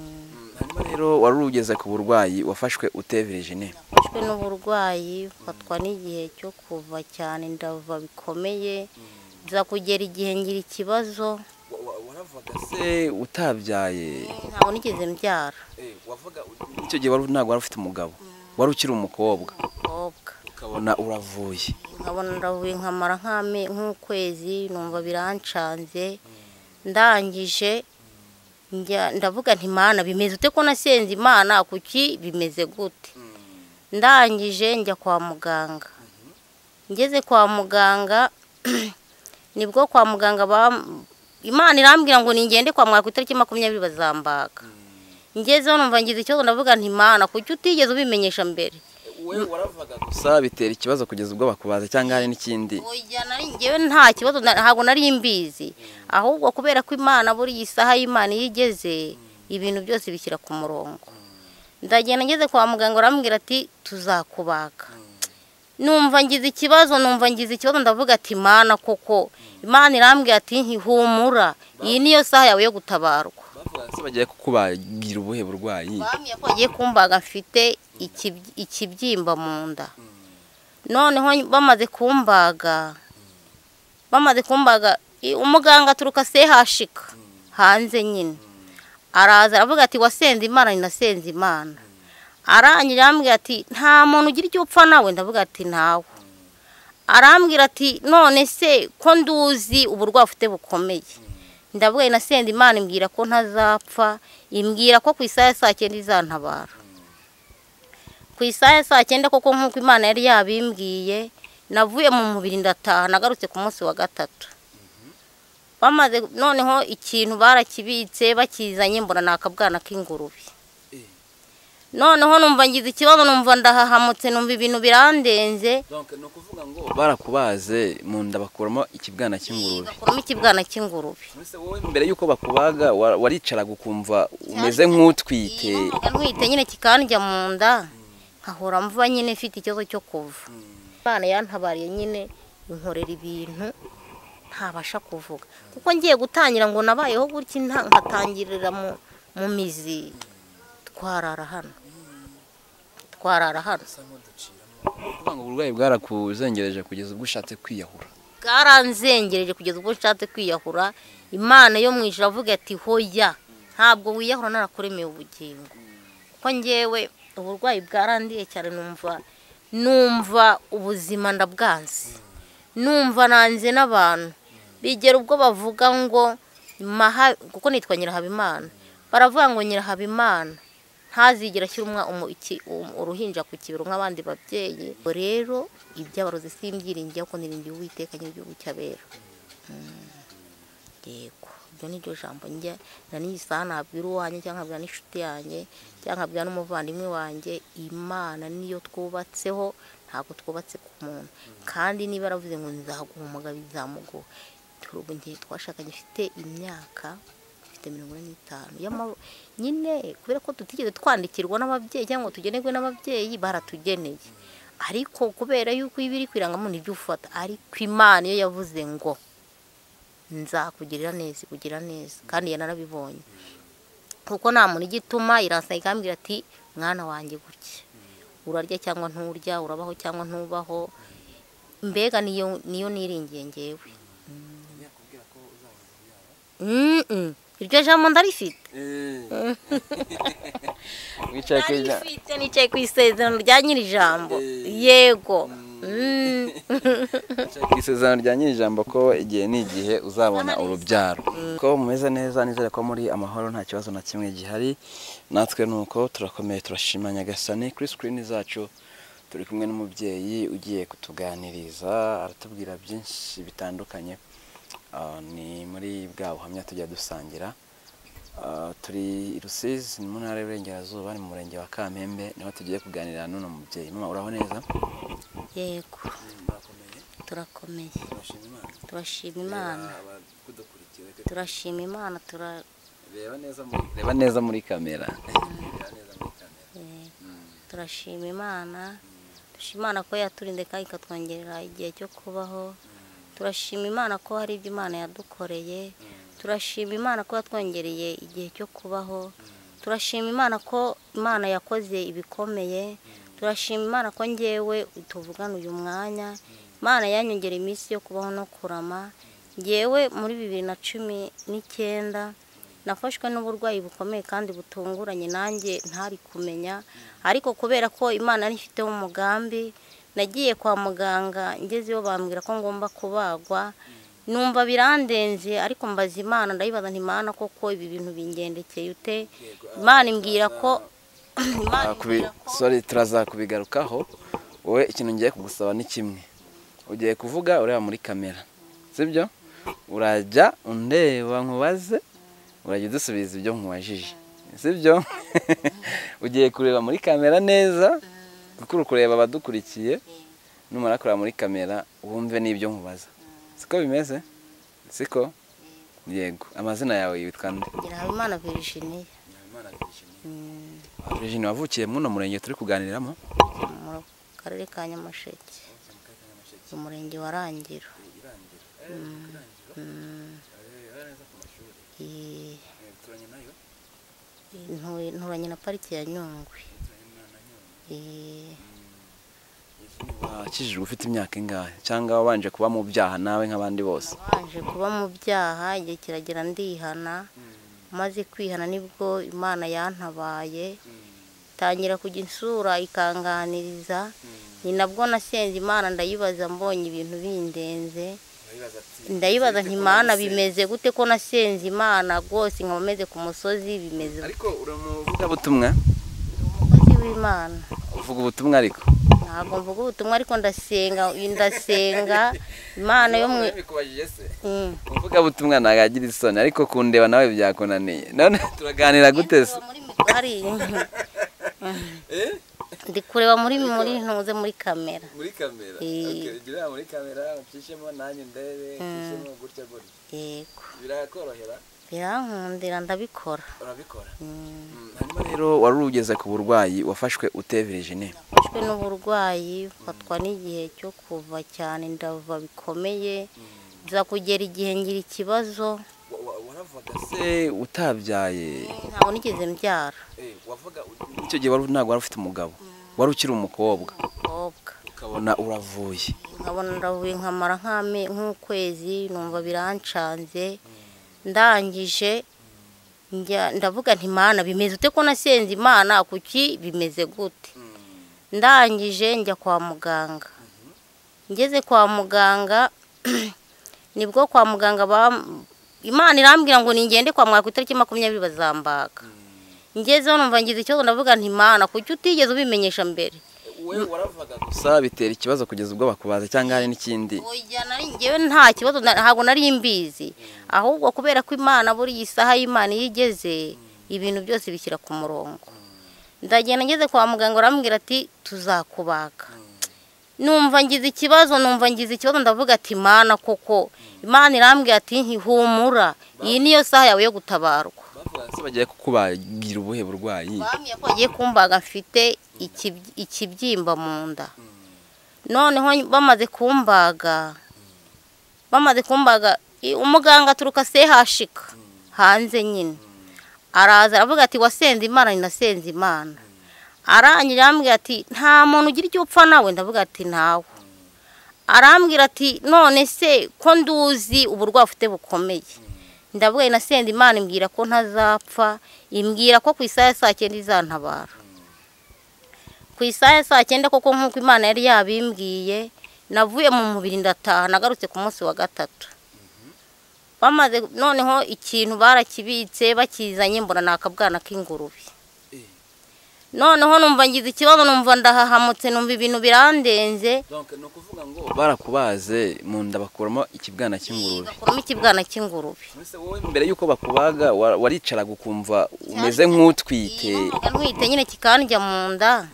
hanyuma rero wari ugeze ku burwayi wafashwe utebereje ne mfashwe n'uburwayi fatwa n'igihe cyo kuva cyane ndava bikomeye nza kugera igihe ngira ikibazo waravaga se utabyaye ntabwo nigeze mbyara wavuga icyo gihe wari ntabwo wari ufite umugabo wari ukiri umukobwa umukobwa ukabona uravuye nkabona ndavuye nkamara nk'ame nk'ukwezi numva birancanze ndangije njya- ndavuga nti mana bimeze ute ko nasenze imana kuki bimeze gute ndangije njya kwa muganga ngeze kwa muganga nibwo kwa muganga bam- imana irambwira ngo ningende kwa muganga ku itariki makumyabiri bazambaga ngezeho numva ngize ikibazo ndavuga nti mana kuki utigeze ubimenyesha mbere wowe waravaga gusa bitera ikibazo kugeza ubwo bakubaza cyangwa hari n'ikindi Oya, nari njyewe nta kibazo na- ntabwo nari mbizi ahubwo kubera ko imana buriya isaha y'imana iyo igeze ibintu byose bishyira ku murongo ndagenda ngeze kwa muganga arambwira ati tuzakubaga numva ngize ikibazo numva ngize ikibazo ndavuga ati imana koko imana irambwira ati ntihumura iyi niyo saha yawe yo gutabarwa bavuga se bagiye kukubagira ubuhe burwayi bambwiye ko bagiye kumbaga mfite ikibyi- ikibyimba mu nda noneho bamaze kumbaga bamaze kumbaga i- umuganga aturuka sehashika hanze nyine araza aravuga ati wasenze imana ninasenze imana arangije arambwira ati nta muntu ugira icyo upfa nawe ndavuga ati nawe arambwira ati none se ko nduzi uburwayi ufite bukomeye ndavuga inasenze imana imbwira ko ntazapfa imbwira ko ku isaha ya saa cyenda izantabara ku isaha ya saa cyenda koko nk'uko imana yari yabimbwiye navuye mu mubiri ndataha nagarutse ku munsi wa gatatu bamaze noneho ikintu barakibitse bakizanye mbona ni akabwana k'ingurube noneho numva ngize ikibazo numva ndahahamutse numva ibintu birandenze ni ukuvuga ngo barakubaze mu nda bakuramo ikibwana cy'ingurube bakuramo ikibwana cy'ingurube mbese wowe mbere y'uko bakubaga wa- waricaraga ukumva umeze nk'utwite numvaga ntwite nyine kikandya mu nda nkahora mvuba nyine mfite ikibazo cyo kuva imana yantabariye nyine inkorera ibintu ntabasha kuvuga kuko ngiye gutangira ngo nabayeho gutya nta- nkatangirira mu mu mizi twarara hano twarara hano kuvuga ngo uburwayi bwarakuzengereje kugeza ubwo ushatse kwiyahura bwaranzengereje kugeza ubwo nshatse kwiyahura imana yo mu ijuru avuga ati hoya ntabwo wiyahura narakuremeye ubugingo kuko ngewe uburwayi bwarandiye cyane numva numva ubuzima ndabwanze numva nanze n'abantu bigera ubwo bavuga ngo maha kuko nitwa nyirahabimana baravuga ngo nyirahabimana ntazigera ashyira umwa- umu- iki- um- uruhinja ku kibero nk'abandi babyeyi Ubwo rero iby'abarozi simbyiringiye kuko niringiye uwiteka nyir'igihugu cy'abera Mm. yego ibyo ni ryo jambo njya na n'iyi saha nabwira uwanjye cyangwa nkabwira n'inshuti yanjye cyangwa nkabwira n'umuvandimwe wanjye imana niyo twubatseho ntabwo twubatse ku muntu kandi niba yaravuze ngo nzaguha umugabo izamuguha turi ubu ngiye twashakanye ifite imyaka ifite mirongo ine n'itanu y'amaru nyine kubera ko tutigeze twandikirwa n'ababyeyi cyangwa ngo tugenerwe n'ababyeyi baratugeneye ariko kubera yuko iba iri kwirangamo nibyo ufata ariko imana iyo yavuze ngo nzakugirira neza ikugira neza kandi yanarabibonye kuko nta muntu igituma irasa ikambwira ati mwana wanjye gutya urarya cyangwa nturya urabaho cyangwa ntubaho mbega niyo niyo niringiye ngewe Mm, mm. iryo jambo ndarifite wicaye ku ijana narifite nicaye ku isezerano rya nyiri ijambo yego Mm. Wicaye ku isezerano rya nyir'ijambo ko igihe n'igihe uzabona urubyaro ko mumeze neza nizere ko muri amahoro nta kibazo na kimwe gihari natwe nuko turakomeye turashima nyagasani kuri sikirini zacu turi kumwe n'umubyeyi ugiye kutuganiriza aratubwira byinshi bitandukanye Ah, ni muri bwa buhamya tujya dusangira Ah, turi i rusizi ni mu ntara y'uburengerazuba ni mu murenge wa kampembe niho tugiye kuganira n'uno mubyeyi mama uraho neza yego turakomeye turashima imana turashima imana abakudukurikiye turashima imana tura reba neza muri reba neza muri kamera Eh, turashima imana turashima imana ko yaturinze kandi ikatwongerera igihe cyo kubaho turashima imana ko hari ibyo imana yadukoreye turashima imana ko yatwongereye igihe cyo kubaho turashima imana ko imana yakoze ibikomeye turashima imana ko ngewe tuvugana uyu mwanya imana yanyongera iminsi yo kubaho no kurama ngewe muri bibiri na cumi n'icyenda nafashwe n'uburwayi bukomeye kandi butunguranye nanjye ntari kumenya ariko kubera ko imana yari ifiteho umugambi nagiye kwa muganga ngezeyo bambwira ko ngomba kubagwa numva birandenze ariko mbaza imana ndayibaza nti imana koko ibi bintu bingendekeye ute imana imbwira ko imana Kubi- imbwira ko sorry turazakubigarukaho wowe ikintu ngiye kugusaba ni kimwe ugiye kuvuga ureba muri kamera sibyo urajya undeba nkubaze urajya udusubiza ibyo nkubajije sibyo ugiye kureba muri kamera neza kuko uri kureba abadukurikiye numara kureba muri kamera wumve n'ibyo nkubaza siko bimeze siko yego amazina yawe yitwa nde ngira habimana virginie Virginie wavukiye muri uno murenge turi kuganiriramo mu karere ka nyamasheke mu murenge wa rangiro Mm. Eh, ntuye- nturanye na pariki ya nyungwe Eh, wakijijwe ufite imyaka ingahe cyangwa wabanje kuba mu byaha nawe nk'abandi bose nabanje kuba mu byaha igihe kiragera ndihana maze kwihana nibwo imana yantabaye tangira kujya insura ikanganiriza ni nabwo nasenze imana ndayibaza mbonye ibintu bindenze ndayibaza nti imana bimeze gute ko nasenze imana rwose nkaba meze ku musozi bimeze gute?" ariko uri umuvugabutumwa umukozi w'imana uvuga ubutumwa ariko ntabwo mvuga ubutumwa ariko ndasenga ndasenga imana yo mu Mm. umuvugabutumwa ntabwo agira isoni ariko kundeba nawe byakunaniye none turaganira gute se Kureba muri migari. ndi kureba muri muri ntuze muri kamera muri kamera Eh. gira muri kamera ucishemo nanjye ndebe ucishemo gutya gutya yego birakorohera birankundira ndabikora urabikora Mm. hanyuma rero wari ugeze ku burwayi wafashwe utevereje ne nafashwe n'uburwayi mfatwa n'igihe cyo kuva cyane ndava bikomeye nza kugera igihe ngira ikibazo waravaga se utabyaye ntabwo nigeze mbyara icyo gihe wari ntabwo wari ufite umugabo wari ukiri umukobwa umukobwa ukabona uravuye nkabona ndavuye nkamara nk'ame- nk'ukwezi numva birancanze ndangije njya- ndavuga nti imana bimeze ute ko nasenze imana kuki bimeze gute ndangije njya kwa muganga ngeze kwa muganga nibwo kwa muganga ba- imana irambwira ngo ningende kwa muganga ku itariki makumyabiri bazambaga ngezeho numva ngize ikibazo ndavuga nti imana kuki utigeze ubimenyesha mbere gusa bitera ikibazo kugeza ubwo bakubaza cyangwa hari n'ikindi Oya, nari njyewe nta kibazo na- ntabwo nari mbizi ahubwo kubera ko imana buriya isaha y'imana iyo igeze ibintu byose bishyira ku murongo ndagenda ngeze kwa muganga arambwira ati tuzakubaga numva ngize ikibazo numva ngize ikibazo ndavuga ati imana koko imana irambwira ati ntihumura iyi niyo saha yawe yo gutabarwa bavuga se bagiye kukubagira ubuhe burwayi bambwiye ko bagiye kumbaga mfite ikibyi- ikibyimba mu nda noneho bamaze kumbaga bamaze kumbaga i- umuganga aturuka sehashika hanze nyine araza aravuga ati wasenze imana ninasenze imana arangije arambwira ati nta muntu ugira icyo upfa nawe ndavuga ati nawe arambwira ati none se ko nduzi uburwayi ufite bukomeye ndavuga inasenze imana imbwira ko ntazapfa imbwira ko ku isaha ya saa cyenda izantabara ku isaha ya saa cyenda koko nk'uko imana yari yabimbwiye navuye mu mubiri ndataha nagarutse ku munsi wa gatatu bamaze noneho ikintu barakibitse bakizanye mbona ni akabwana k'ingurube noneho numva ngize ikibazo numva ndahahamutse numva ibintu birandenze ni ukuvuga ngo barakubaze mu nda bakuramo ikibwana cy'ingurube bakuramo ikibwana cy'ingurube Mbese wowe mbere y'uko bakubaga wa- waricaraga ukumva umeze nk'utwite numvaga ntwite nyine kikandya mu nda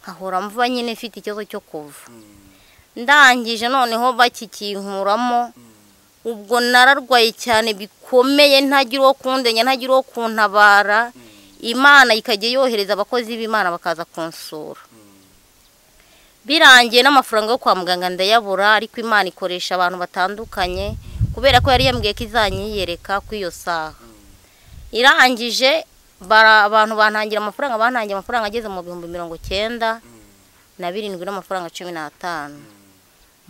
nkahora mvuba nyine ifite ikibazo cyo kuva ndangije noneho bakikinkuramo ubwo nararwaye cyane bikomeye ntagira uwo kundenya ntagira uwo kuntabara imana ikajya yohereza abakozi b'imana bakaza kunsura birangiye n'amafaranga yo kwa muganga ndayabura ariko imana ikoresha abantu batandukanye kubera ko yari yambwiye ko izanyiyereka kuri iyo saha irangije bara- abantu bantangira amafaranga bantangiye amafaranga ageze mu bihumbi mirongo icyenda na birindwi n'amafaranga cumi n'atanu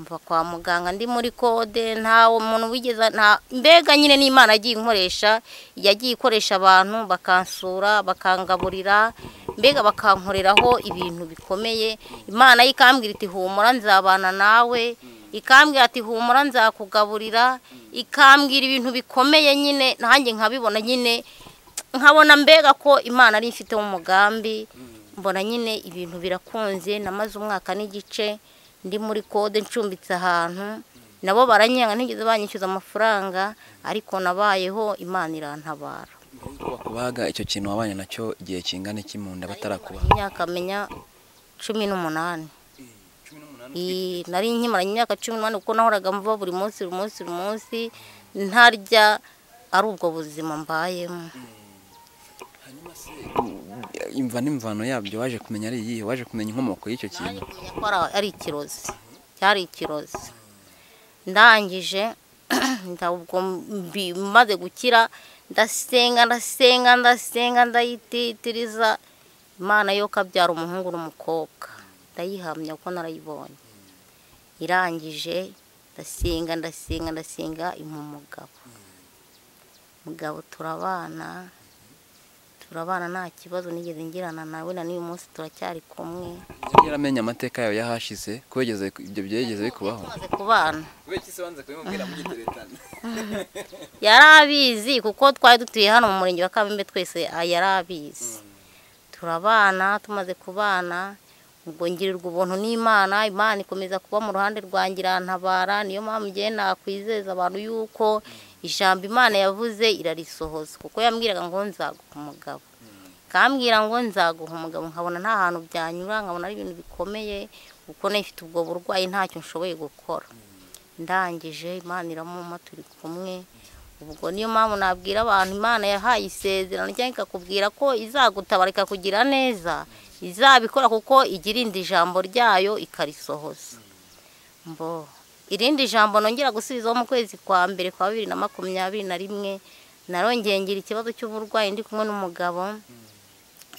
mva kwa muganga ndi muri kode nta muntu wigeze nta mbega nyine n'imana yagiye inkoresha yagiye ikoresha abantu bakansura bakangaburira mbega bakankoreraho ibintu bikomeye imana yo ikambwira iti humura nzabana nawe ikambwira ati humura nzakugaburira ikambwira ibintu bikomeye nyine nanjye nkabibona nyine nkabona mbega ko imana ari ifiteho umugambi mbona nyine ibintu birakunze namaze umwaka n'igice ndi muri kode ncumbitse ahantu nabo baranyanga ntigeze banyishyuza amafaranga ariko nabayeho imana irantabara bakubaga icyo kintu wabanye nacyo igihe kingana iki mu nda batarakubaha imyaka menya cumi n'umunani Iyi, nari nkimaranye imyaka cumi n'umunani kuko nahoraga mva buri munsi buri munsi buri munsi ntarya ari ubwo buzima mbayemo hanyuma se imva n'imvano yabyo waje kumenya ari iyihe waje kumenya inkomoko y'icyo naje kintu kumenya ko ari- ari ikirozi cyari ikirozi ndangije nda- ubwo mbi- maze gukira ndasenga ndasenga ndasenga ndayititiriza imana yo kabyara umuhungu n'umukobwa ndayihamya kuko narayibonye irangije ndasenga ndasenga ndasenga impa umugabo mugabo turabana turabana nta kibazo nigeze ngirana nawe na n'uyu munsi turacyari kumwe yari yaramenye amateka yawe yahashize ko yigeze ibyo byegeze bikubaho tumaze kubana kubera se wanze kubimubwira mugiteretana yari abizi kuko twari dutuye hano mu murenge wa kabimbe twese ah, yari abizi turabana tumaze kubana ubwo ngirirwa ubuntu n'imana imana ikomeza kuba mu ruhande rwanjye irantabara niyo mpamvu ngiye nakwizeza abantu yuko ijambo imana yavuze irarisohoza kuko yambwiraga ngo nzaguha umugabo kambwira ngo nzaguha umugabo nkabona nta hantu byanyura nkabona ari ibintu bikomeye kuko nifite ubwo burwayi ntacyo nshoboye gukora ndangije imana iramuma turi kumwe ubwo niyo mpamvu nabwira abantu imana yahaye isezerano cyangwa ikakubwira ko izagutabara ikakugira neza izabikora kuko igirinda ijambo ryayo ikarisohoza mbo irindi jambo nongera gusubizaho mu kwezi kwa mbere kwa bibiri na makumyabiri na rimwe narongeye ngira ikibazo cy'uburwayi ndi kumwe n'umugabo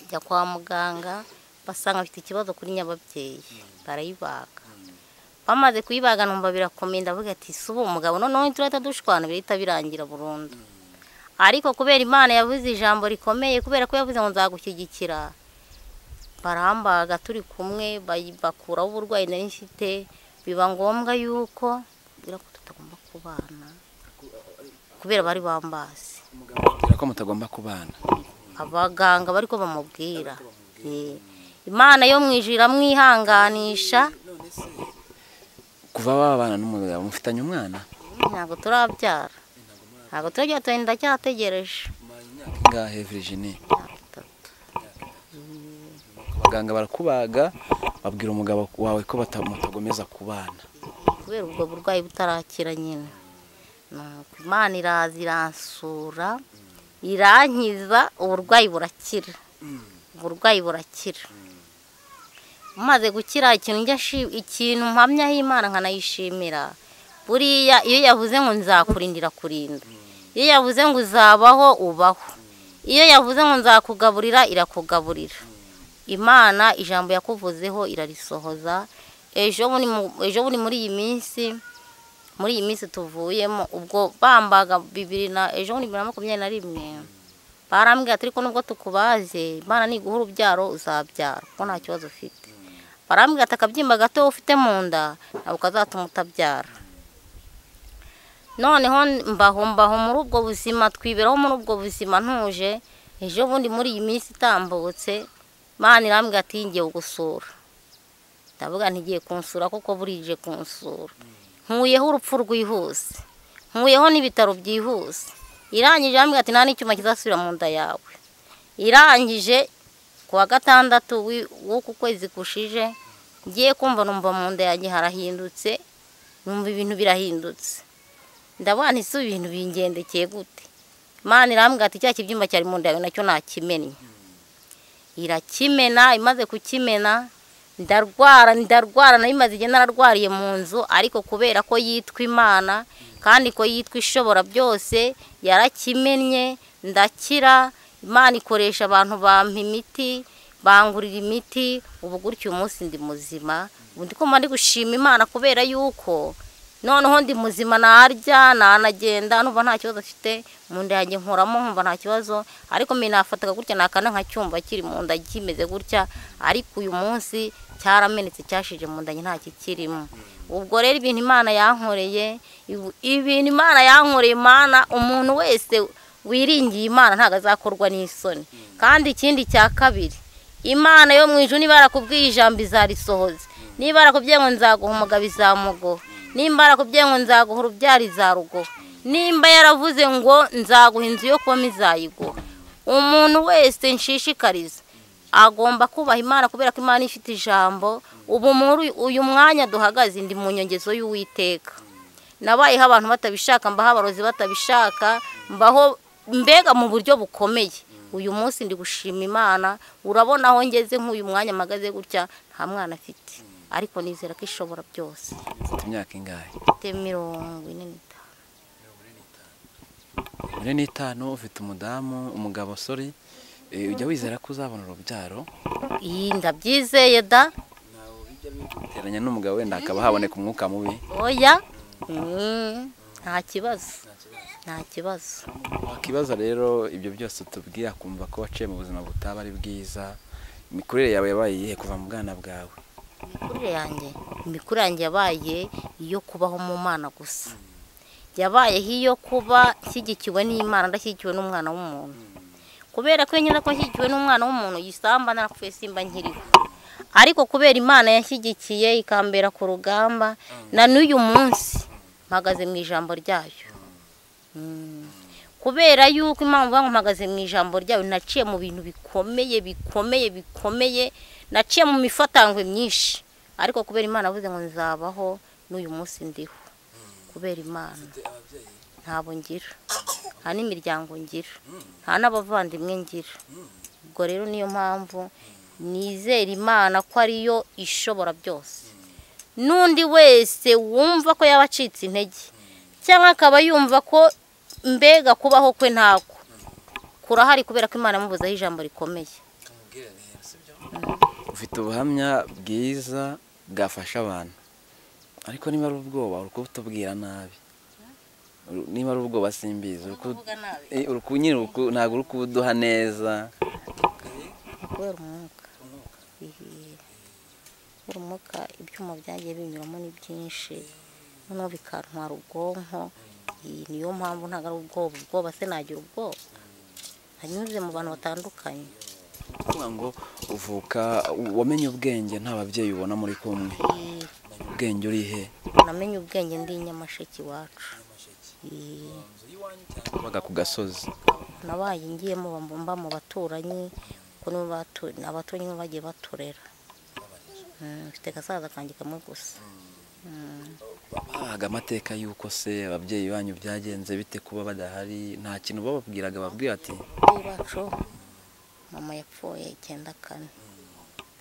njya kwa muganga basanga afite ikibazo kuri nyababyeyi barayibaga bamaze kuyibaga numva birakomeye ndavuga ati si ubu mugabo noneho turahita dushwana bihita birangira burundu ariko kubera imana yavuze ijambo rikomeye kubera ko yavuze ngo nzagushyigikira barambaga turi kumwe bayi- bakuraho uburwayi nari mfite biba ngombwa yuko kubera ko tutagomba kubana kubera bari bambazi umugabo amubwira ko mutagomba kubana abaganga bariko bamubwira Eh, imana yo mu ijuru iramwihanganisha kuva wabana n'umugabo mufitanye umwana ntabwo turabyara ntabwo turajya tuba ndacyategereje ngahe Virginie abaganga barakubaga babwira umugabo wawe ko bata- mutagomeza kubana kubera ubwo burwayi butarakira nyine Nuko imana iraza iransura irankiza uburwayi burakira uburwayi burakira maze gukira ikintu njya shi- ikintu mpamyaho imana nkanayishimira buriya iyo yavuze ngo nzakurindira kurinda iyo yavuze ngo uzabaho ubaho iyo yavuze ngo nzakugaburira irakugaburira imana ijambo yakuvuzeho irarisohoza ejo bundi mu- ejo bundi muri iyi minsi muri iyi minsi tuvuyemo ubwo bambaga bibiri na ejo bundi bibiri na makumyabiri na rimwe barambwira ati ariko nubwo tukubaze imana niguha urubyaro uzabyara kuko nta kibazo ufite barambwira ati akabyimba gato ufite mu nda ntabwo kazatuma utabyara noneho mbaho mbaho muri ubwo buzima twiberaho muri ubwo buzima ntuje ejo bundi muri iyi minsi itambutse Imana irambwira ati ngiye gusura ndavuga ntigiye kunsura kuko burije kunsura nkuyeho urupfu rwihuse nkuyeho n'ibitaro byihuse irangije irambwira ati nta n'icyuma kizasubira mu nda yawe irangije ku wa gatandatu wi- w'uku kwezi kushije ngiye kumva numva mu nda yanjye harahindutse numva ibintu birahindutse ndabona isi ibintu bingendekeye gute Imana irambwira ati cya kibyimba cyari mu nda yawe nacyo nakimennye irakimena imaze kukimena ndarwara ndarwara nari maze igihe nararwariye mu nzu ariko kubera ko yitwa imana kandi ko yitwa ishobora byose yarakimennye ndakira imana ikoresha abantu bampa imiti bangurira imiti ubu gutyo uyu munsi ndi muzima ubu ndi kumva ndi gushima imana kubera yuko noneho ndi muzima narya nanagenda numva nta kibazo afite mu nda yanjye nkuramo nkumva nta kibazo ariko mbe nafataga gutya nakana nkacyumva kiri mu nda kimeze gutya ariko uyu munsi cyaramenetse cyashije mu nda nta kikirimo ubwo rero ibintu imana yankoreye ibu- ibintu imana yankoreye imana umuntu wese wiringiye imana ntabwo azakorwa n'isoni kandi ikindi cya kabiri imana yo mu ijuru niba yarakubwiye ijambo izarisohoza niba yarakubwiye ngo nzaguha umugabo izamuguha nimba yarakubwiye ngo nzaguha urubyaro izaruguha nimba yaravuze ngo nzaguha inzu yo kubamo izayiguha umuntu wese nshishikariza agomba kubaha imana kubera ko imana ifite ijambo ubu muri uyu mwanya duhagaze ndi mu nyongezo y'uwiteka nabayeho abantu batabishaka mbaho abarozi batabishaka mbaho mbega mu buryo bukomeye uyu munsi ndi gushima imana urabona aho ngeze nk'uyu mwanya mpagaze gutya nta mwana afite ariko nizera ko ishobora byose Ufite imyaka ingahe mfite mirongo ine n'itanu muri n'itanu ufite umudamu umugabo sori eh, ujya wizera ko uzabona urubyaro iyi ndabyizeye da teranya n'umugabo wenda hakaba haboneka umwuka mubi oya Mm, nta kibazo nta kibazo wakibaza rero ibyo byose tubwiye akumva ko waciye mu buzima butaba ari bwiza imikurire yawe yabaye iyihe kuva mu bwana bwawe imikurire yanjye imikurire yanjye yabaye iyo kubaho mu mana gusa yabayeho iyo kuba nshyigikiwe n'imana ndashyigikiwe n'umwana w'umuntu kubera ko iyo nyine ko nshyigikiwe n'umwana w'umuntu yisamba narapfuye simba nkiriho ariko kubera imana yanshyigikiye ikambera ku rugamba na n'uyu munsi mpagaze mu ijambo ryayo Mm. kubera yuko impamvu ivuga ngo mpagaze mu ijambo ryayo naciye mu bintu bikomeye bikomeye bikomeye naciye mu mifatangwe myinshi ariko kubera imana avuze ngo nzabaho n'uyu munsi ndiho kubera imana ntabwo ngira nta n'imiryango ngira nta n'abavandimwe ngira ubwo rero niyo mpamvu nizera imana ko ariyo ishobora byose n'undi wese wumva ko yaba acitse intege cyangwa akaba yumva ko mbega kubaho kwe ntako kurahari kubera ko imana yamubuzaho ijambo rikomeye ufite ubuhamya bwiza bwafasha abantu ariko niba ari ubwoba uri kubutubwira nabi Uru- niba ari ubwoba simbizi uri ku- Eh, uri ku- nyine uri ku- ntabwo uri kubuduha neza ni kubera umwuka Ehe. kubera umwuka ibyuma byagiye binyuramo ni byinshi noneho bikantwara ubwonko Iyi niyo mpamvu ntabwo ari ubwoba ubwoba se nagira ubwoba nanyuze mu bantu batandukanye kuvuga ngo uvuka wamenye ubwenge nta babyeyi ubona muri kumwe Ehe. ubwenge urihe namenye ubwenge ndi i nyamasheke iwacu Ehe. wabaga ku gasozi nabaye ngiyemo bamba- mba mu baturanyi kuko nibo batu- ni abaturanyi nibo bagiye baturera Mm, mfite agasaza kanjye kamwe gusa bahaga amateka y'uko se ababyeyi banyu byagenze bite kuba badahari nta kintu bababwiraga babwira ati ababyeyi bacu mama yapfuye icyenda kane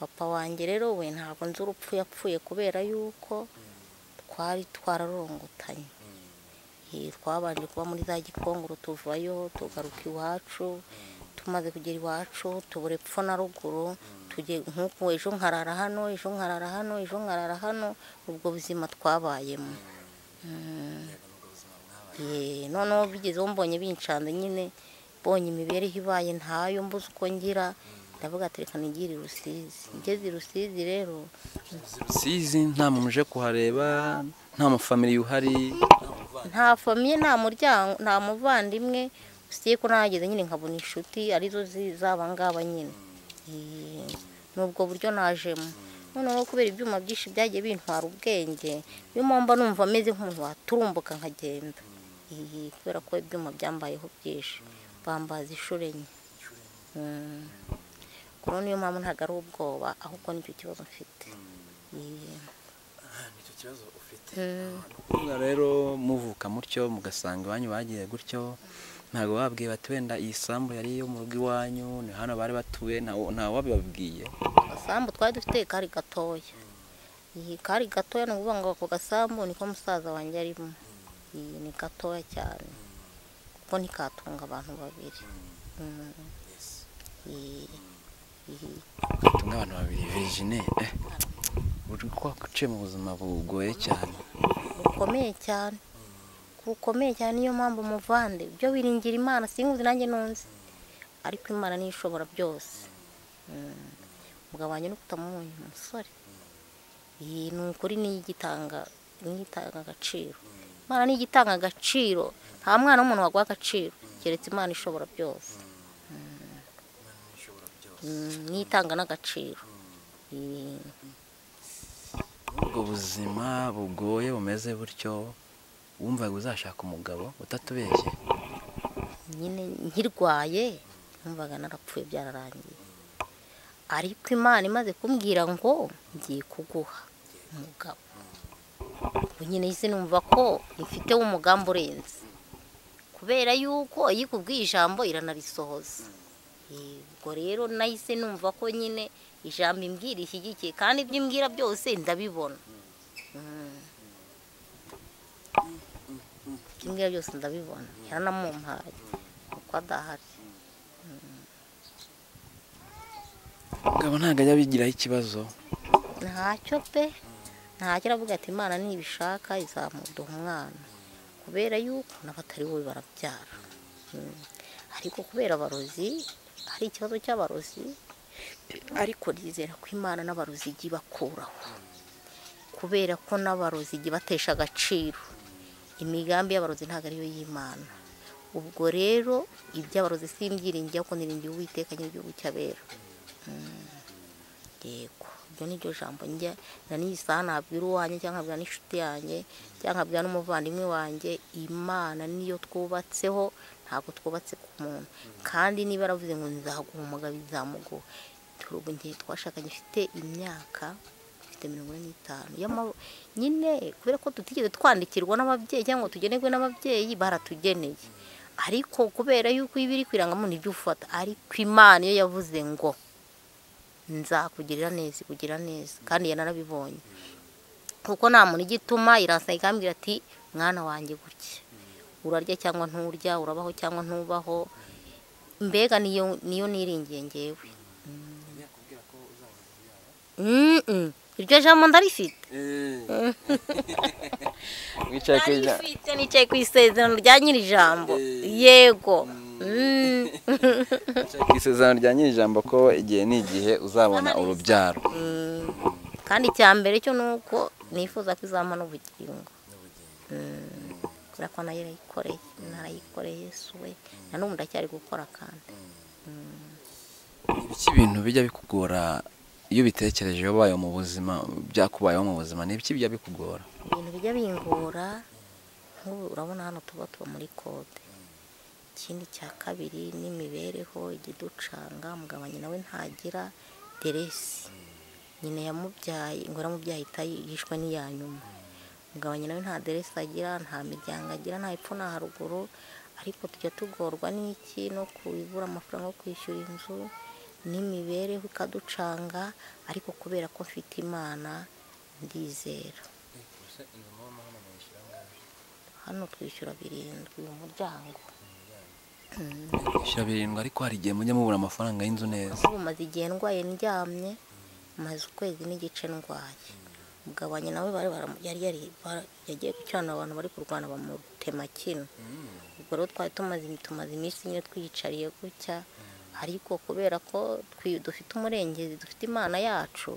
papa wanjye rero we ntabwo nzi urupfu yapfuye kubera yuko twari twararongotanye Eh, twabanje kuba muri za gikongoro tuvayo tugaruka iwacu tumaze kugera iwacu tubura epfo na ruguru tujye nk'uku ejo nkarara hano ejo nkarara hano ejo nkarara hano ubwo buzima twabayemo Ye, noneho bigezeho mbonye bincanze nyine mbonye imibereho ibaye ntayo mbuze uko ngira ndavuga ati reka nigire i rusizi ngeze i rusizi rero rusizi nta muntu uje kuhareba nta mufamiliya uhari nta famiye nta muryango nta muvandimwe usibye ko nahageze nyine nkabona inshuti arizo zi- z'aba ngaba nyine Ee, ni ubwo buryo najemo noneho kubera ibyuma byinshi byagiye bintwara ubwenge niyo mpamvu numva ameze nk'umuntu waturumbuka nkagenda Ee, kubera ko ibyuma byambayeho byinshi bambaza inshuro enye Mm. Ubwo rero niyo mpamvu ntabwo ari ubwoba ahubwo nicyo kibazo mfite Ee. Mm. Kuvuga rero muvuka mutyo mugasanga iwanyu bagiye gutyo ntabwo babwiye bati wenda iyi sambu yari iyo mu rugo iwanyu ni hano bari batuye ntawe- ntawe wabibabwiye agasambu twari dufite kari gatoya iyi kari gatoya ni ukuvuga ngo ako gasambu niko musaza wanjye arimo iyi ni gatoya cyane kuko ntikatunga abantu babiri Mm. tumwe abantu babiri virgine eh, uri kwakuciye mu buzima bugoye cyane bukomeye cyane bukomeye cyane niyo mpamvu muvande byo wiringira imana sinkuzi nanjye nunze ariko imana niyo ishobora byose Mm. umugabo wanjye ni kutamuhuye umusore Iyi ni ukuri niyo igitanga niyo itanga agaciro imana niyo igitanga agaciro nta mwana w'umuntu waguha agaciro keretse imana ishobora byose Mm, niyo itanga n'agaciro Iyi. ubwo buzima bugoye bumeze butyo wumvaga uzashaka umugabo utatubeshye nyine nkirwaye numvaga narapfuye byararangiye ariko imana imaze kumbwira ngo ngiye kuguha umugabo ubu nyine isi numva ko ifiteho umugambi urenze kubera yuko yikubwiye ijambo iranarisohoza ubwo rero nahise numva ko nyine ijambo imbwira ishyigikiye kandi ibyo imbwira byose ndabibona Mm. ibyo imbwira byose ndabibona yaranamumpaye kuko adahari umugabo ntabwo ajya abigiraho ikibazo ntacyo pe ntacyo aravuga ati imana nibishaka izamuduha umwana kubera yuko n'abatari bo barabyara Mm. ariko kubera abarozi hari ikibazo cy'abarozi ariko nizera ko imana n'abarozi ijya ibakuraho kubera ko n'abarozi ijya ibatesha agaciro imigambi y'abarozi ntabwo ariyo y'imana ubwo rero iby'abarozi si imbyiringiye kuko niringiye uwiteka nyir'igihugu cy'abera yego iryo ni ryo jambo njya na n'iyi saha nabwira uwanjye cyangwa nkabwira n'inshuti yanjye cyangwa nkabwira n'umuvandimwe wanjye imana niyo twubatseho ntabwo twubatse ku muntu kandi niba yaravuze ngo nzaguha umugabo izamuguha turi ubu ngiye twashakanye ifite imyaka ifite mirongo ine n'itanu y'amabu- nyine kubera ko tutigeze twandikirwa n'ababyeyi cyangwa ngo tugenerwe n'ababyeyi baratugeneye ariko kubera yuko iba iri kwirangamo nibyo ufata ariko imana iyo yavuze ngo nzakugirira neza ikugira neza kandi yanarabibonye kuko nta muntu igituma irasa ikambwira ati mwana wanjye gutya urarya cyangwa nturya urabaho cyangwa ntubaho mbega niyo niyo niringiye ngewe Mm, mm. iryo jambo ndarifite wicaye ku ijambo ndarifite nicaye ku isezerano rya nyiri ijambo yego Mm. wicaye ku isezerano rya nyir'ijambo ko igihe n'igihe uzabona urubyaro Mm. kandi icya mbere cyo ni uko nifuza ko izampa n'ubugingo Mm. kubera ko nayo yarayikoreye narayikoreye yesu we na n'ubu ndacyari gukora kandi ibiki ibintu bijya bikugora iyo ubitekereje iyo ubaye mu buzima byakubayeho mu buzima ni ibiki bijya bikugora ibintu bijya bingora nk'ubu urabona hano tuba tuba muri kode ikindi cya kabiri n'imibereho ikiducanga umugabo wanjye nawe ntagira deresi nyina yamubyaye ngo yaramubyaye itayi- yishwe n'iya nyuma umugabo wanjye nawe nta deresi agira nta miryango agira nta hepfo nta haruguru ariko tujya tugorwa n'iki no kubura amafaranga yo kwishyura inzu n'imibereho ikaducanga ariko kubera ko mfite imana ndizera hano twishyura birindwi uyu muryango bishyira birindwi ariko hari igihe mujya mubura amafaranga y'inzu neza ubu maze igihe ndwaye ndyamye maze ukwezi n'igice ndwaye umugabo wanjye nawe bari baramu- yari yari- bara- yagiye gukiranura abantu bari kurwana bamutema kino ubwo rero twari tumaze tumaze iminsi nyine twiyicariye gutya ariko kubera ko twi- dufite umurengezi dufite imana yacu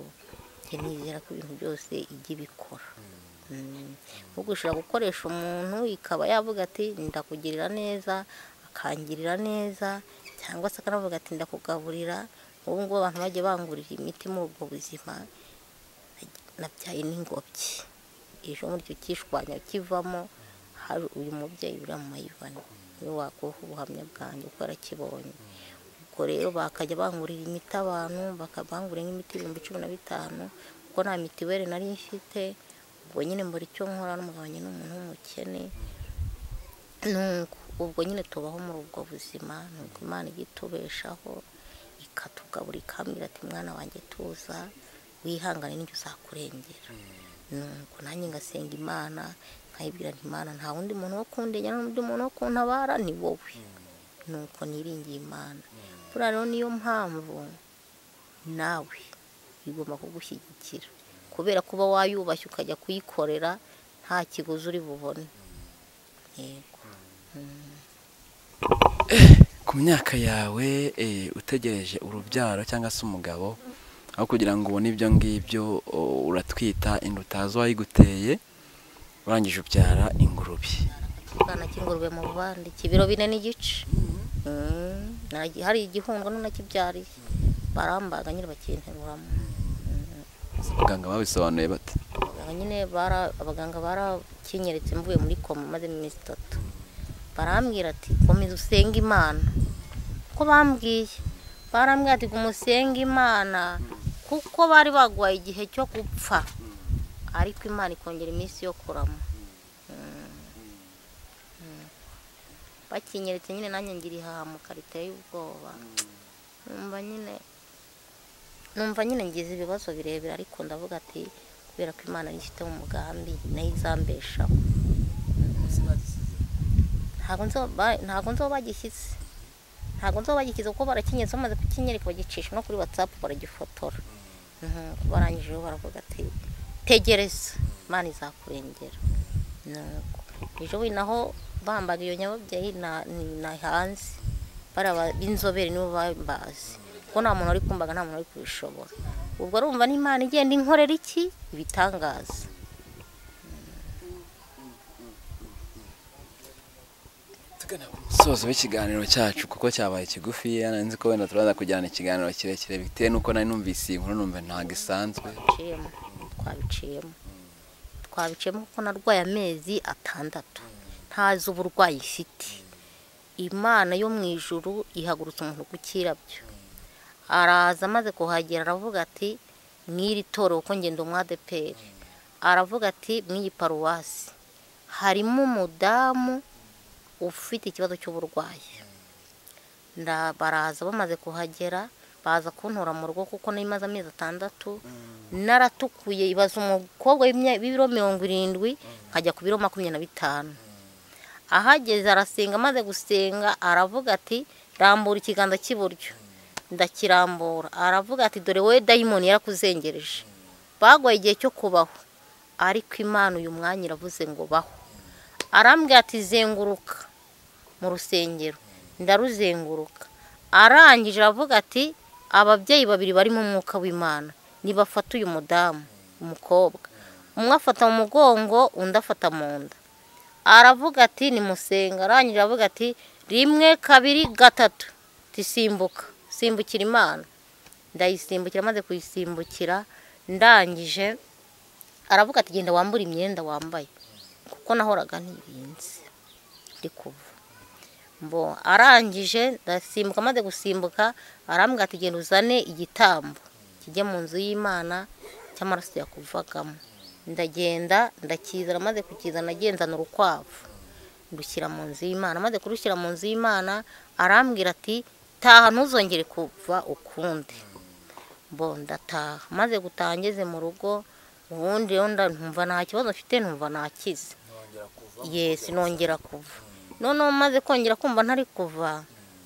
njye nizera ko ibintu byose ijya ibikora Mm. nko gushobora gukoresha umuntu ikaba yavuga ati ndakugirira neza akangirira neza cyangwa se akanavuga ati ndakugaburira ubu ngubu abantu bajya bangurira imiti muri ubwo buzima nabyaye n'ingobyi ejo muri icyo cyishwanya kivamo hari uyu mubyeyi uriya mu mayivani niwe wakuha ubuhamya bwanjye kuko yarakibonye ubwo rero bakajya bangurira imiti abantu bakabangurira nk'imiti ibihumbi cumi na bitanu kuko nta mitiweli nari mfite ubwo nyine mbura icyo nkora n'umugabanye n'umuntu w'umukene nuko ubwo nyine tubaho muri ubwo buzima nuko imana ijya itubeshaho ikatugabura ikambwira ati mwana wanjye tuza wihangane n'icyo uzakurengera nuko nanjye ngasenga imana nkayibwira nti imana nta wundi muntu wo kundengera n'undi muntu wo kuntabara ni wowe nuko niringiye imana buriya rero niyo mpamvu nawe igomba kugushyigikira kubera kuba wayubashye ukajya kuyikorera nta kiguzi uri bubone yego ku myaka yawe eh, utegereje urubyaro cyangwa se umugabo aho kugira ngo ubone ibyo ngibyo o, uratwita inda utazi uwayiguteye urangije ubyara ingurube akana k'ingurube mu bubande k'ibiro bine n'igice Mm, nagi- hari igihundwe n'unakibyariye barambaga nyine bakinteruramo abaganga babisobanuye bate abaganga nyine bara- abaganga barakinyeretse mvuye muri koma maze iminsi itatu barambwira ati komeza usenge imana ko bambwiye barambwira ati umusenge imana kuko bari bagwaye igihe cyo gupfa ariko imana ikongera iminsi yo kurama Mm. Mm. bakinyeretse nyine nanjye ngira ihahamuka riteye ubwoba numva nyine numva nyine ngize ibibazo birebire ariko ndavuga ati kubera ko imana yifiteho umugambi nayo izambeshaho ntabwo nzo ba- ntabwo nzoba bagishyize ntabwo nzoba bagishyize kuko barakinyeretse bamaze kukinyereka bagicisha no kuri watsapu baragifotora Mhm, barangije rero baravuga ati tegereza imana izakurengera nuko ejo bundi naho bambaga iyo nyababyeyi na- ni- na hanze bariya ba- b'inzobere nibo bambazi kuko nta muntu wari kumbaga nta muntu wari kubishobora ubwo urumva n'imana igenda inkorera iki ibitangaza tugana ku musozo w'ikiganiro cyacu kuko cyabaye kigufi nari nzi ko wenda turaza kujyana ikiganiro kirekire bitewe n'uko nari numvise iyi nkuru numva ntabwo isanzwe twabiciyemo twabiciyemo twabiciyemo kuko narwaye amezi atandatu ntazi uburwayi ifite imana yo mu ijuru ihagurutsa umuntu ku kirabyo araza amaze kuhagera aravuga ati mw'iri toro kuko ngenda umwadeperi aravuga ati mw'iyi paruwasi harimo umudamu ufite ikibazo cy'uburwayi nda baraza bamaze kuhagera baza kuntora mu rugo kuko n'imaze amezi atandatu naratukuye ibaza umukobwa w'imya- w'ibiro mirongo irindwi nkajya ku biro makumyabiri na bitanu ahageze arasenga amaze gusenga aravuga ati rambura ikiganza cy'iburyo ndakirambura aravuga ati dore wowe dayimoni yarakuzengereje bagwaye igihe cyo kubaho ariko imana uyu mwanya iravuze ngo baho arambwira ati zenguruka mu rusengero ndaruzenguruka arangije aravuga ati ababyeyi babiri bari mu mwuka w'imana nibafata uyu mudamu umukobwa umwe afata mu mugongo undi afata mu nda aravuga ati nimusenga arangije aravuga ati rimwe kabiri gatatu tisimbuka simbukira imana ndayisimbukira maze kuyisimbukira ndangije aravuga ati genda wambure imyenda wambaye kuko nahoraga ntirinze ndi kuva mbo arangije ndasimbuka amaze gusimbuka arambwira ati genda uzane igitambo kijya mu nzu y'imana cy'amaraso yakuvagamo ndagenda ndakizana maze kukizana agenzana urukwavu ndushyira mu nzu y'imana maze kurushyira mu nzu y'imana arambwira ati taha ntuzongere kuva ukundi mbo ndataha maze gutaha ngeze mu rugo ubundi rero nda- nkumva nta kibazo mfite nkumva nakize yesi nongera kuva noneho maze kongera kumva ntari kuva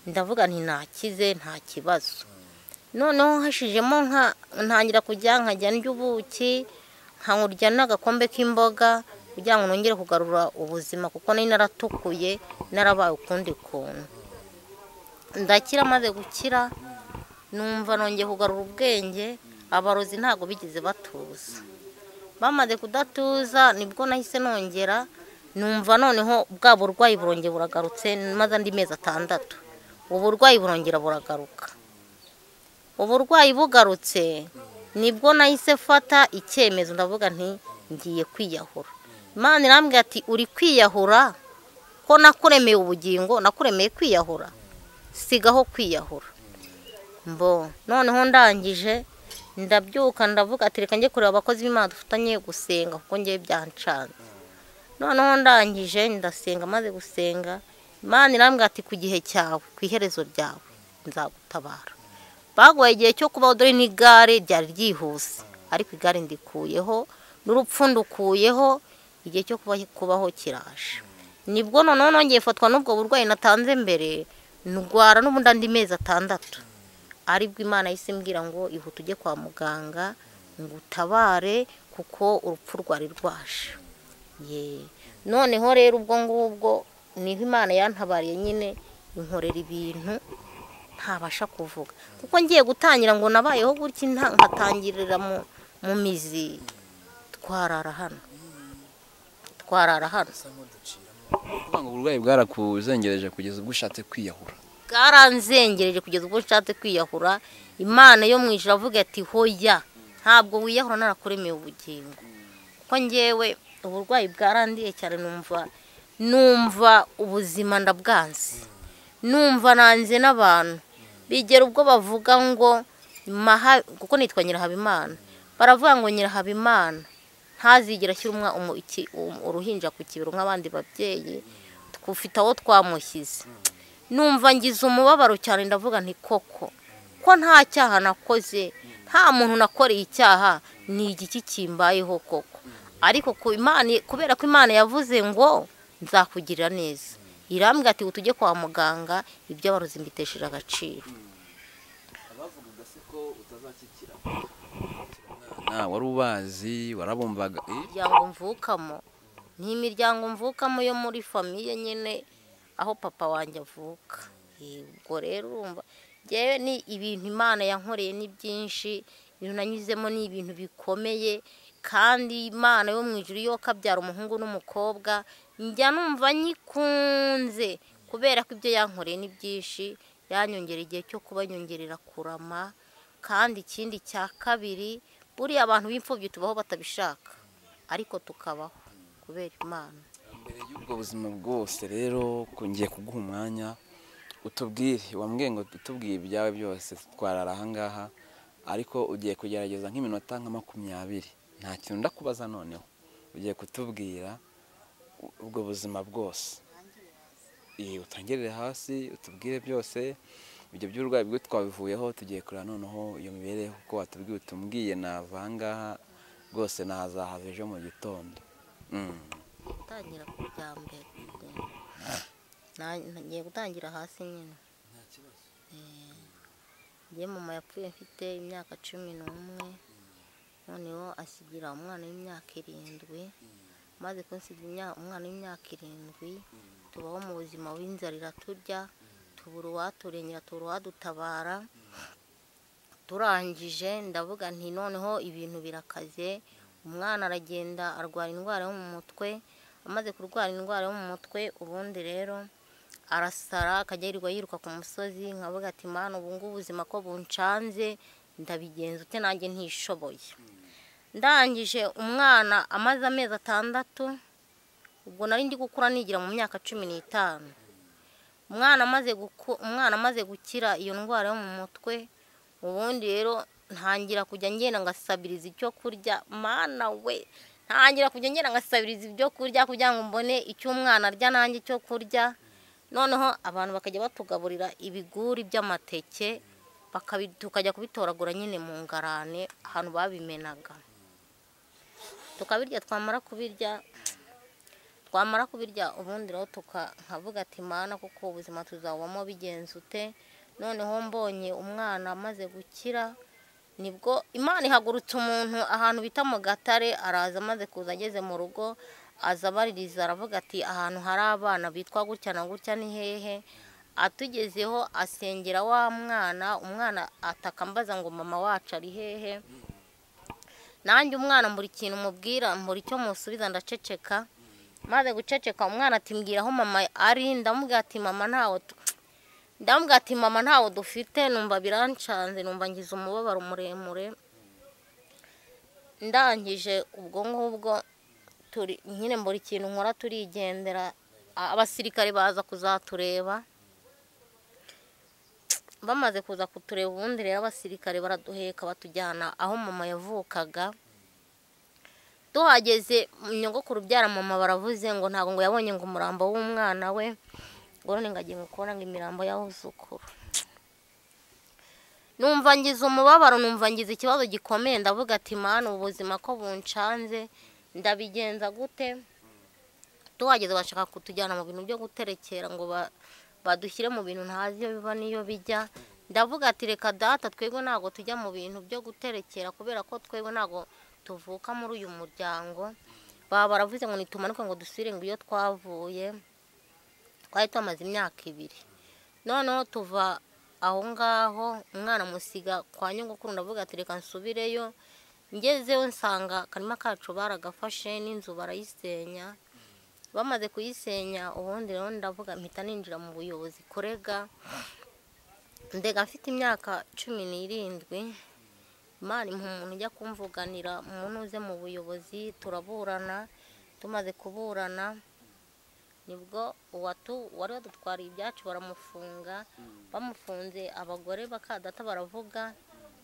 ndavuga nti ntakize nta kibazo noneho hashijemo nka ntangira kujya nkajya ndya ubuki nkurya n'agakombe k'imboga kugira ngo nongere kugarura ubuzima kuko nari naratukuye narabaye ukundi kuntu ndakira maze gukira numva nongeye kugarura ubwenge abarozi ntabwo bigeze batuza bamaze kudatuza nibwo nahise nongera numva noneho bwa burwayi burongera buragarutse maze andi mezi atandatu uburwayi burongera buragaruka uburwayi bugarutse nibwo nahise mfata icyemezo ndavuga nti ngiye kwiyahura imana irambwira ati uri kwiyahura ko nakuremeye ubugingo nakuremeye kwiyahura sigaho kwiyahura mbo noneho ndangije ndabyuka ndavuga ati reka njye kureba abakozi b'imana dufatanye gusenga kuko ngewe byancanze noneho ndangije ndasenga maze gusenga imana irambwira ati ku gihe cyawe ku iherezo ryawe nzagutabara bagoye igihe cyo kubaho dore n'igare ryari ryihuse ariko igare ndikuyeho n'urupfu ndukuyeho igihe cyo kuba- kubaho kiraje nibwo noneho nongeye fatwa n'ubwo burwayi natanze mbere ndwara n'ubundi andi mezi atandatu aribwo imana yahise imbwira ngo ihute ujye kwa muganga ngo utabare kuko urupfu rwari rwaje ye noneho rero ubwo ngubwo niho imana yantabariye nyine inkorera ibintu ntabasha kuvuga kuko ngiye gutangira ngo nabayeho gutya nta- nkatangirira mu mu mizi twarara hano twarara hano kuvuga ngo uburwayi bwarakuzengereje kugeza ubwo ushatse kwiyahura bwaranzengereje kugeza ubwo nshatse kwiyahura imana yo mu ijuru avuga ati hoya ntabwo wiyahura narakuremeye ubugingo kuko ngewe uburwayi bwarandiye cyane numva numva ubuzima ndabwanze numva nanze n'abantu bigera ubwo bavuga ngo maha kuko nitwa nyirahabimana baravuga ngo nyirahabimana ntazigera ashyira umwa- umu- iki- um- uruhinja ku kibero nk'abandi babyeyi twufite aho twamushyize numva ngize umubabaro cyane ndavuga nti koko ko nta cyaha nakoze nta muntu nakoreye icyaha ni igiki kimbayeho koko ariko ku Imana kubera ko imana yavuze ngo nzakugirira neza irambwira ati tujye kwa muganga iby'abarozi mbitesheje agaciro bavugaga se ko utazakikira wari ubazi warabumvaga eh? imiryango mvukamo ni imiryango mvukamo yo muri famiye nyine aho papa wanjye avuka Eh, ubwo rero urumva ngewe ni ibintu imana yankoreye ni byinshi ibintu nanyuzemo ni ibintu bikomeye kandi imana yo mu ijuru yo kabyara umuhungu n'umukobwa njya numva nyikunze kubera ko ibyo yankoreye ni byinshi yanyongera igihe cyo kuba nyongerera kurama kandi ikindi cya kabiri buriya abantu b'imfubyi tubaho batabishaka ariko tukabaho kubera imana mbere y'ubwo buzima bwose rero ngiye kuguha umwanya utubwire wambwiye ngo utubwiye ibyawe byose twarara ahangaha ariko ugiye kugerageza nk'iminota nka makumyabiri nta kintu ndakubaza noneho ugiye kutubwira u- ubwo buzima bwose Iyi, utangirire hasi utubwire byose ibyo by'uburwayi bwo twabivuyeho tugiye kureba noneho iyo mibereho uko watubwiye utumbwiye nava ahangaha rwose nazahava ejo mu gitondo Mm. gutangira ku bya mbere Na- nagiye gutangira hasi nyine Eh, njye mama yapfuye mfite imyaka cumi n'umwe noneho asigira umwana w'imyaka irindwi maze kunsigira imya- umwana w'imyaka irindwi tubaho mu buzima w'inzarira turya tubura uwaturengera tubura uwadutabara turangije ndavuga nti noneho ibintu birakaze umwana aragenda arwara indwara yo mu mutwe amaze kurwara indwara yo mu mutwe ubundi rero arasara akajya yirirwa yiruka ku musozi nkavuga ati mana ubu ngubu ubuzima ko buncanze ndabigenza ute nanjye ntishoboye ndangije umwana amaze amezi atandatu ubwo nari ndi gukura nigira mu myaka cumi n'itanu umwana amaze guku- umwana amaze gukira iyo ndwara yo mu mutwe ubundi rero ntangira kujya ngenda ngasabiriza icyo kurya mana we ntangira kujya ngenda ngasabiriza ibyo kurya kugira ngo mbone icyo umwana arya nanjye icyo kurya noneho abantu bakajya batugaburira ibiguri by'amateke bakabi- tukajya kubitoragura nyine mu ngarane ahantu babimenaga tukabirya twamara kubirya twamara kubirya ubundi rero tuka- nkavuga ati mana kuko ubuzima tuzabamo bigenze ute noneho mbonye umwana amaze gukira nibwo imana ihagurutse umuntu ahantu bita mu gatare araza amaze kuza ageze mu rugo aza abaririza aravuga ati ahantu hari abana bitwa gutya na gutya ni hehe atugezeho asengera wa mwana umwana ataka ambaza ngo mama wacu ari hehe nanjye umwana mbura ikintu mubwira mbura icyo musubiza ndaceceka maze guceceka umwana ati mbwira aho mama ari ndamubwira ati mama ntawe tu- ndamubwira ati mama ntawe dufite numva birancanze numva ngize umubabaro muremure ndangije ubwo ngubwo turi nyine mbura ikintu nkora turigendera a- abasirikare baza kuzatureba bamaze kuza kutureba ubundi rero abasirikare baraduheka batujyana aho mama yavukaga tuhageze nyogokuru ubyara mama baravuze ngo ntabwo ngo yabonye ngo umurambo w'umwana we ngo none ngo agiye ngo kubona ngo imirambo yawuzukuru numva ngize umubabaro numva ngize ikibazo gikomeye ndavuga ati mana ubu buzima ko buncanze ndabigenza gute tuhageze bashaka kutujyana mu bintu byo guterekera ngo ba- badushyire mu bintu ntazi iyo biva n'iyo bijya ndavuga ati reka data twebwe ntabwo tujya mu bintu byo guterekera kubera ko twebwe ntabwo tuvuka muri uyu muryango baba baravuze ngo nitumanuke ngo dusubire ngo iyo twavuye twari tumaze imyaka ibiri noneho tuva aho ngaho umwana musiga kwa nyogokuru ndavuga ati reka nsubireyo ngezeyo nsanga akarima kacu baragafashe n'inzu barayisenya bamaze kuyisenya ubundi rero ndavuga mpita ninjira mu buyobozi kurega ndega mfite imyaka cumi n'irindwi imana impa umuntu ujya kumvuganira umuntu uze mu buyobozi turaburana tumaze kuburana nibwo uwatu wari wadutwariye ibyacu baramufunga bamufunze abagore bakadata baravuga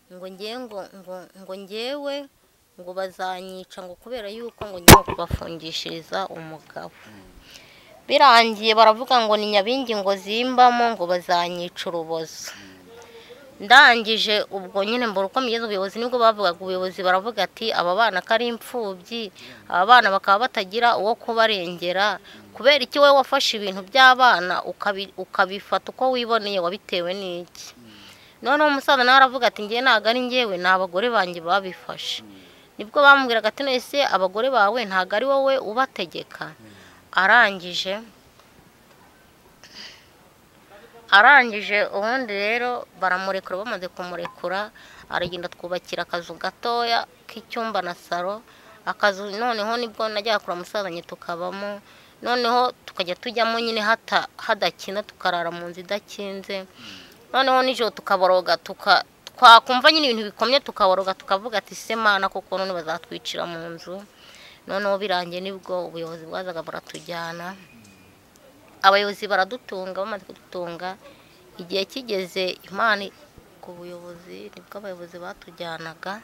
ngo ngewe ngo ngo ngo ngewe ngo bazanyica ngo kubera yuko ngo ngiye kubafungishiriza umugabo birangiye baravuga ngo ni nyabingi ngo zimbamo ngo bazanyica urubozo ndangije ubwo nyine mbura uko migeze ubuyobozi nibwo bavugaga ubuyobozi baravuga ati aba bana ko ari imfubyi aba bana bakaba batagira uwo kubarengera kubera iki wowe wafashe ibintu by'abana ukabifata uko wiboneye wabitewe n'iki noneho umusaza nawe aravuga ati ngewe ntabwo ari ngewe ni abagore banjye babifashe nibwo bamubwiraga ati nese abagore bawe ntabwo ari wowe ubategeka arangije arangije ubundi rero baramurekura bamaze kumurekura aragenda twubakira akazu gatoya k'icyumba na salo akazu noneho nibwo najyaga kura musazanye tukabamo noneho tukajya tujyamo nyine hadakina tukarara mu nzu idakinze noneho nijoro tukaboroga twakumva nyine ibintu bikomye tukaboroga tukavuga ati semana kuko none bazatwicira mu nzu noneho birangiye nibwo ubuyobozi bwazaga buratujyana abayobozi baradutunga bamaze kudutunga igihe kigeze imana ku buyobozi nibwo abayobozi batujyanaga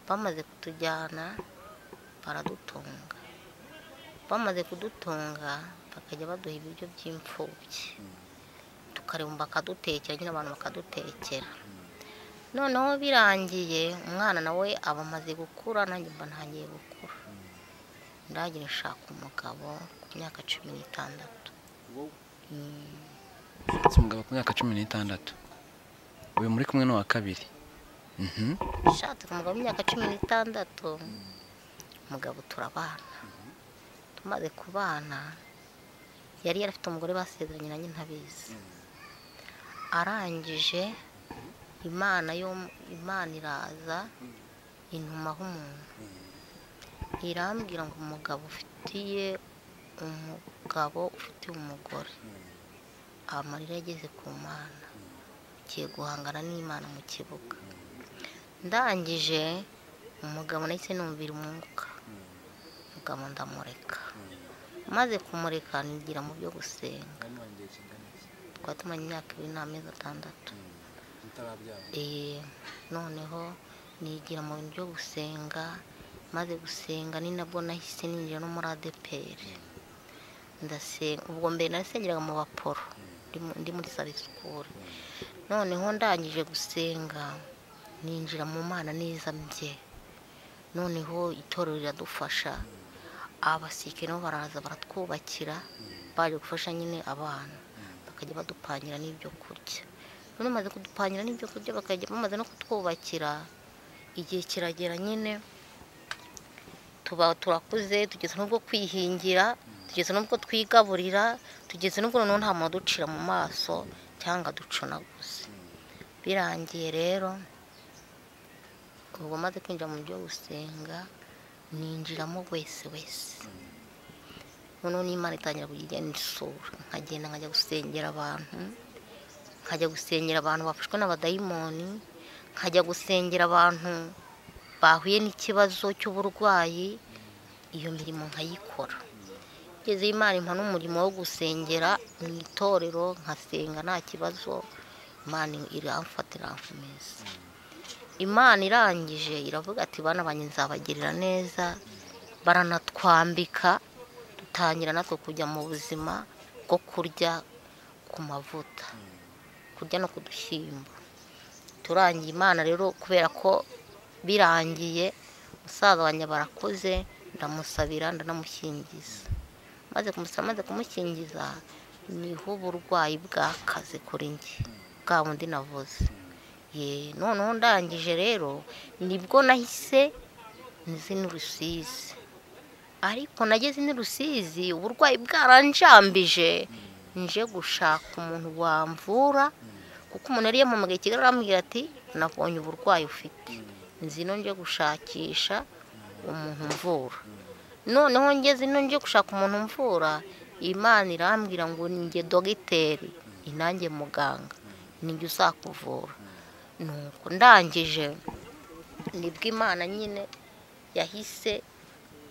bamaze kutujyana baradutunga bamaze kudutunga bakajya baduha ibiryo by'imfubyi tukareba bakadutekera nyine abantu bakadutekera noneho birangiye umwana nawe aba amaze gukura nanjye mba ntangiye gukura ndagira nshaka umugabo ku myaka cumi n'itandatu ufite umugabo ku myaka cumi n'itandatu uyu muri kumwe n'uwa kabiri Mhm. ushatse umugabo w'imyaka cumi n'itandatu umugabo turabana tumaze kubana yari yarafite umugore basezeranye nanjye ntabizi arangije imana yo imana iraza intumaho umuntu irambwira ngo umugabo ufitiye umugabo ufitiye umugore amarira yageze ku mana ugiye guhangana n'imana mu kibuga ndangije umugabo nahise numvira umwuka umugabo ndamureka maze kumureka nigira mu byo gusenga twari tumanye imyaka ibiri n'amezi atandatu Eh, noneho nigira mu bintu byo gusenga maze gusenga ni nabwo nahise ninjira no muri adeperi ndasenga ubwo mbere nasengeraga mu baporo ndi mu- ndi muri sare sikuru noneho ndangije gusenga ninjira mu mana neza mbye noneho itorero riradufasha abasirikare nabo baraza baratwubakira baje gufasha nyine abana bakajya badupangira n'ibyo kurya none bamaze kudupangira n'ibyo kurya bakajya bamaze no kutwubakira igihe kiragera nyine tuba turakuze tugeze n'ubwo kwihingira tugeze n'ubwo twigaburira tugeze n'ubwo noneho nta muntu uducira mu maso cyangwa ducunaguze birangiye rero ubu maze kwinjira mu byo gusenga ninjiramo wese wese noneho n'imana itangira kugenda isura nkagenda nkajya gusengera abantu nkajya gusengera abantu bafashwe n'abadayimoni nkajya gusengera abantu bahuye n'ikibazo cy'uburwayi iyo mirimo nkayikora ngeze imana impa n'umurimo wo gusengera mu itorero nkasenga nta kibazo imana iramfata irankomeza imana irangije iravuga ati bana banjye nzabagirira neza baranatwambika dutangira natwe kujya mu buzima bwo kurya ku mavuta kurya no ku dushyimbo turangiye imana rero kubera ko birangiye musaza wanjye barakuze ndamusabira ndanamukingiza maze kumusaba maze kumukingiza niho uburwayi bwakaze kuri njye bwa bundi navuze ye noneho ndangije rero nibwo nahise nzi n'urusizi ariko nageze n'urusizi uburwayi bwaranjambije nje gushaka umuntu wamvura kuko umuntu yari yampamagaye i kigali arambwira ati nabonye uburwayi ufite nzi no nje gushakisha umuntu mvura noneho ngeze ino nje gushaka umuntu mvura imana irambwira ngo ninjye dogiteri inanjye muganga ninjye uzakuvura nuko ndangije nibwo imana nyine yahise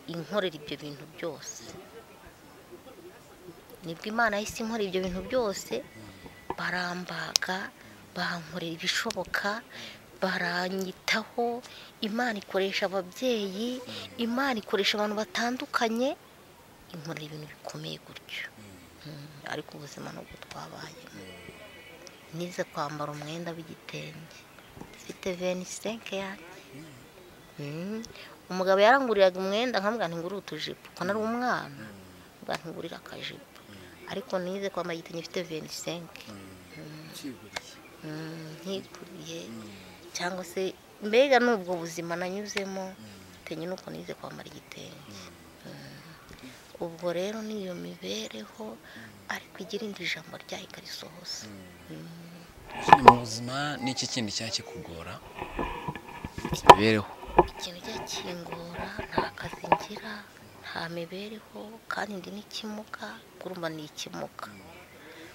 inkorera ibyo bintu byose nibwo imana yahise inkorera ibyo bintu byose barambaga bankorera ibishoboka baranyitaho imana ikoresha ababyeyi imana ikoresha abantu batandukanye inkorera ibintu bikomeye gutyo Mm, ariko ubuzima nubwo twabayemo nize kwambara umwenda w'igitenge mfite venisenke yanjye Mm, umugabo yaranguriraga umwenda nkambwira ntingurira utujipo kuko nari umwana mbwira ntingurira akajipo ariko nize kwambara igitenge mfite venisenke nkikuriye cyangwa se mbega n'ubwo buzima nanyuzemo bitenye n'uko nize kwambara igitenge ubwo rero n'iyo mibereho ariko igira indi jambo ryayo ikarisohoza Ni mu buzima ni iki kindi cyari kikugora imibereho ikintu cyakingura nta kazi ngira nta mibereho kandi ndi n'ikimuga kurumba ni ikimuga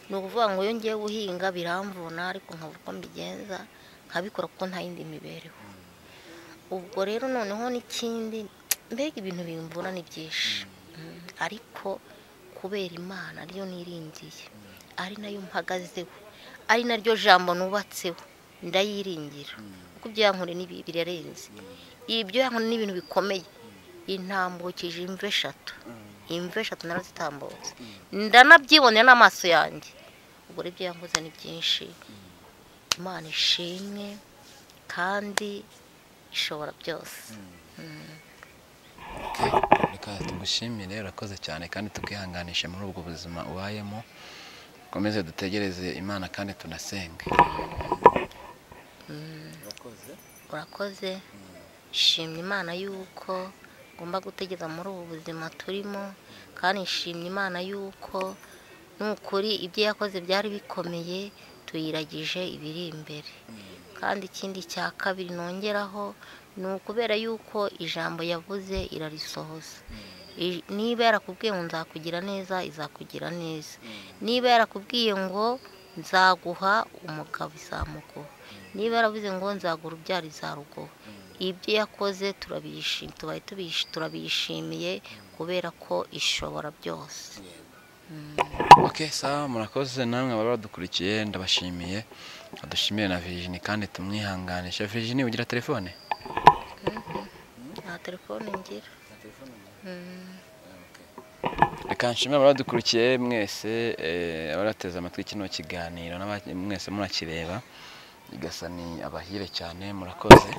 ni ukuvuga ngo iyo ngiye guhinga biramvuna ariko nkabura uko mbigenza nkabikora kuko nta yindi mibereho ubwo rero noneho n'ikindi mbega ibintu bimvuna ni byinshi Mm, ariko kubera imana ariyo niringiye ari nayo mpagazeho ari naryo jambo nubatseho ndayiringira kuko ibyo yankoreye ni bi- birarenze ibyo yankoreye ni ibintu bikomeye intambukije imva eshatu imva eshatu narazitambutse ndanabyibonera n'amaso yanjye ubwo rero ibyo yankoze ni byinshi imana ishimwe kandi ishobora byose reka tugushimire urakoze cyane kandi tukihanganishe muri ubwo buzima ubayemo dukomeze dutegereze imana kandi tunasenge urakoze shimye imana yuko ngomba gutegeza muri ubu buzima turimo kandi nshimye imana yuko nukuri ibyo yakoze byari bikomeye tuyiragije ibiri imbere kandi ikindi cya kabiri nongeraho ni ukubera yuko ijambo yavuze irarisohoza I- niba yarakubwiye ngo nzakugira neza izakugira neza niba yarakubwiye ngo nzaguha umugabo izamuguha niba yaravuze ngo nzaguha urubyaro izaruguha ibyo yakoze turabishimiye tubaye tubishi- turabishimiye kubera ko ishobora byose ok sawa murakoze namwe ababa badukurikiye ndabashimiye badushimire na Virginie kandi tumwihanganishe Virginie ugira telefone nta telefone ngira reka nshimire ababa badukurikiye mwese eh, abarateze amatwi kino kiganiro n'aba- mwese murakireba igasa ni abahire cyane murakoze